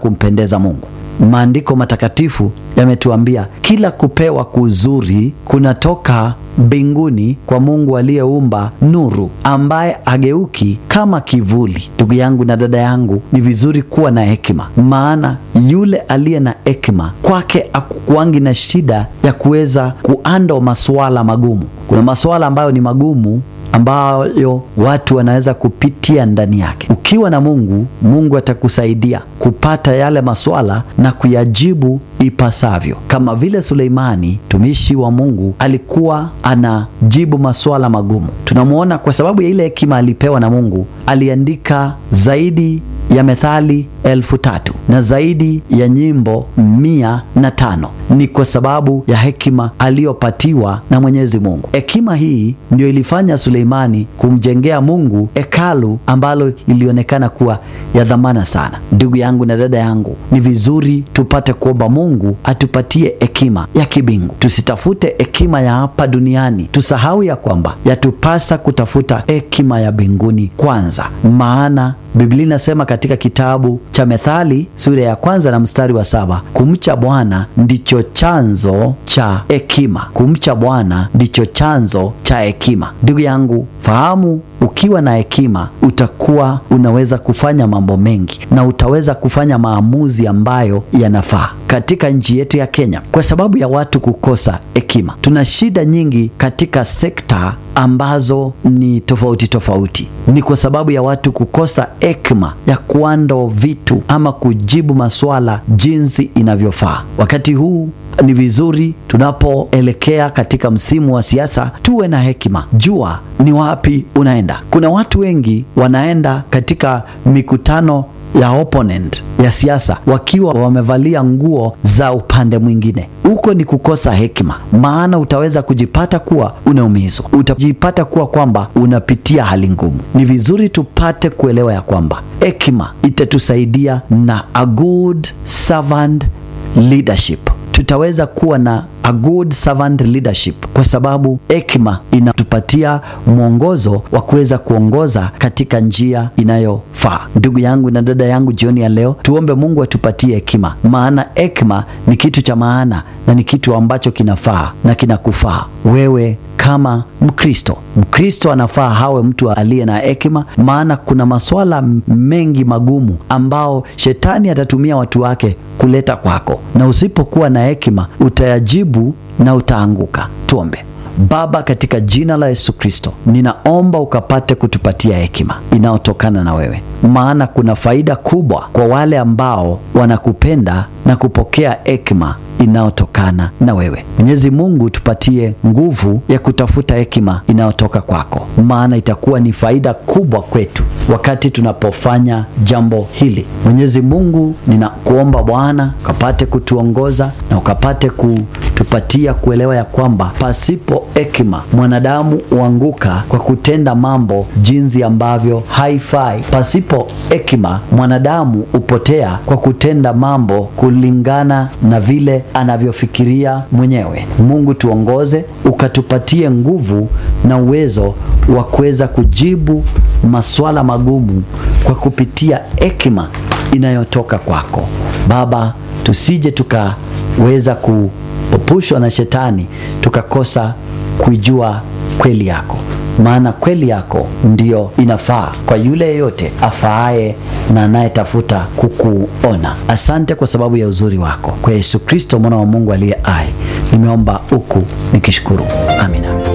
kumpendeza Mungu. Maandiko matakatifu yametuambia kila kupewa kuzuri kunatoka mbinguni kwa Mungu aliyeumba nuru, ambaye ageuki kama kivuli. Ndugu yangu na dada yangu, ni vizuri kuwa na hekima, maana yule aliye na hekima kwake akukuangi na shida ya kuweza kuando masuala magumu. Kuna masuala ambayo ni magumu ambayo watu wanaweza kupitia ndani yake. Ukiwa na Mungu, Mungu atakusaidia kupata yale maswala na kuyajibu ipasavyo, kama vile Suleimani mtumishi wa Mungu alikuwa anajibu maswala magumu. Tunamwona kwa sababu ya ile hekima alipewa na Mungu, aliandika zaidi ya methali elfu tatu na zaidi ya nyimbo mia na tano. Ni kwa sababu ya hekima aliyopatiwa na Mwenyezi Mungu. Hekima hii ndio ilifanya Suleimani kumjengea Mungu hekalu ambalo ilionekana kuwa ya dhamana sana. Ndugu yangu na dada yangu, ni vizuri tupate kuomba Mungu atupatie hekima ya kibingu. Tusitafute hekima ya hapa duniani, tusahau ya kwamba yatupasa kutafuta hekima ya mbinguni kwanza, maana Biblia inasema katika kitabu cha Methali sura ya kwanza na mstari wa saba kumcha Bwana ndicho chanzo cha hekima. Kumcha Bwana ndicho chanzo cha hekima. Ndugu yangu, fahamu, ukiwa na hekima utakuwa unaweza kufanya mambo mengi na utaweza kufanya maamuzi ambayo yanafaa katika nchi yetu ya Kenya. Kwa sababu ya watu kukosa hekima, tuna shida nyingi katika sekta ambazo ni tofauti tofauti. Ni kwa sababu ya watu kukosa hekima ya kuando vitu ama kujibu maswala jinsi inavyofaa. Wakati huu ni vizuri tunapoelekea katika msimu wa siasa tuwe na hekima. Jua ni wapi unaenda. Kuna watu wengi wanaenda katika mikutano ya opponent ya siasa wakiwa wamevalia nguo za upande mwingine. Huko ni kukosa hekima, maana utaweza kujipata kuwa unaumizwa, utajipata kuwa kwamba unapitia hali ngumu. Ni vizuri tupate kuelewa ya kwamba hekima itatusaidia na a good servant leadership tutaweza kuwa na a good servant leadership kwa sababu hekima inatupatia mwongozo wa kuweza kuongoza katika njia inayofaa. Ndugu yangu na dada yangu, jioni ya leo tuombe Mungu atupatie hekima, maana hekima ni kitu cha maana na ni kitu ambacho kinafaa na kinakufaa wewe kama Mkristo. Mkristo anafaa hawe mtu aliye na hekima, maana kuna maswala mengi magumu ambao shetani atatumia watu wake kuleta kwako, na usipokuwa na hekima utayajibu na utaanguka. Tuombe. Baba, katika jina la Yesu Kristo, ninaomba ukapate kutupatia hekima inayotokana na wewe, maana kuna faida kubwa kwa wale ambao wanakupenda na kupokea hekima inayotokana na wewe. Mwenyezi Mungu, tupatie nguvu ya kutafuta hekima inayotoka kwako, maana itakuwa ni faida kubwa kwetu wakati tunapofanya jambo hili. Mwenyezi Mungu, ninakuomba Bwana ukapate kutuongoza na ukapate kutupatia kuelewa ya kwamba pasipo hekima mwanadamu huanguka kwa kutenda mambo jinsi ambavyo haifai. Pasipo hekima mwanadamu hupotea kwa kutenda mambo kulingana na vile anavyofikiria mwenyewe. Mungu, tuongoze, ukatupatie nguvu na uwezo wa kuweza kujibu maswala magumu kwa kupitia hekima inayotoka kwako Baba, tusije tukaweza kupopushwa na shetani tukakosa kuijua kweli yako, maana kweli yako ndiyo inafaa kwa yule yeyote afaaye na anayetafuta kukuona. Asante kwa sababu ya uzuri wako, kwa Yesu Kristo mwana wa Mungu aliye hai, nimeomba huku nikishukuru, amina.